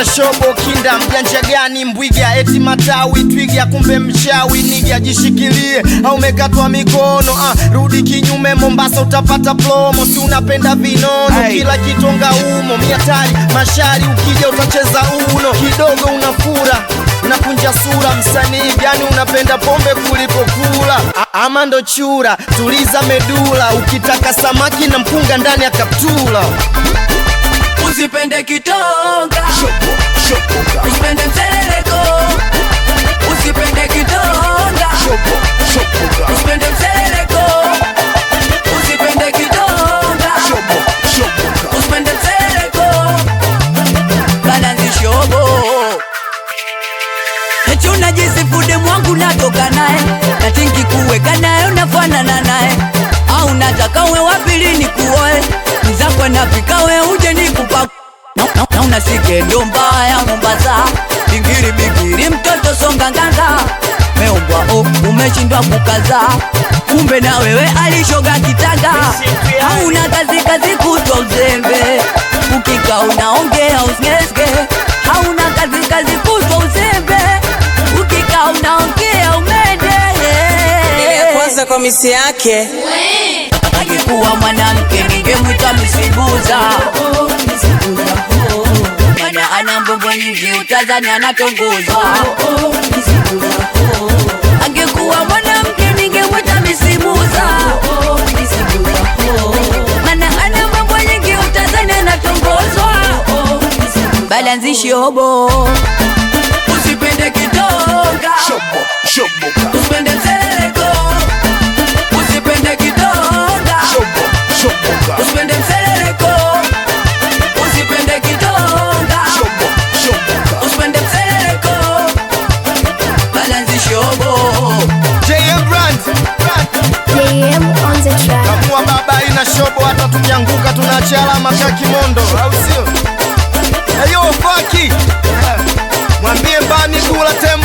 wanamwita shobo kinda mjanja gani mbwiga eti matawi twiga kumbe mchawi niga jishikilie au umekatwa mikono ah, rudi kinyume mombasa utapata plomo si unapenda vinono Hey. kila kitonga umo miatari mashari ukija utacheza uno kidogo unafura unakunja sura msanii gani unapenda pombe kuliko kula A- ama ndo chura tuliza medula ukitaka samaki na mpunga ndani ya kaptula Usipende kitonga, usipende mseleleko, usipende kitonga, usipende mseleleko, usipende kitonga, usipende mseleleko, balanzi shobo eti unajisifude mwangu natoka naye natingi kuweka naye unafanana naye au nataka we wapili ni kuoe mzakwe napika we uje nikupa na, na, na unasike ndo mbaya Mombasa bingiri bingiri mtoto songa nganga meumbwa o umeshindwa kukaza kumbe na wewe alishoga kitanga hauna kazi kazi kutwa uzembe ukika unaongea usngeske hauna kazi kazi kutwa uzembe ukika unaongea umende kwanza kwa misi yake angekuwa mwanamke ningemwita misibuza mana ana mbombo nyingi utazani anatongozwa angekuwa mwanamke ningemwita misibuza mana ana mambo nyingi utazani anatongozwa balanzi shobo usipende kitonga usipende mseleleko usipende kitonga usipende mseleleko usipende kitonga usipende mseleleko balanzi shobo JM Brand JM on the track. kamua baba ina shobo hata tukianguka tunaacha alama ka kimondo au sio eyo faki mwambie mbani kula temo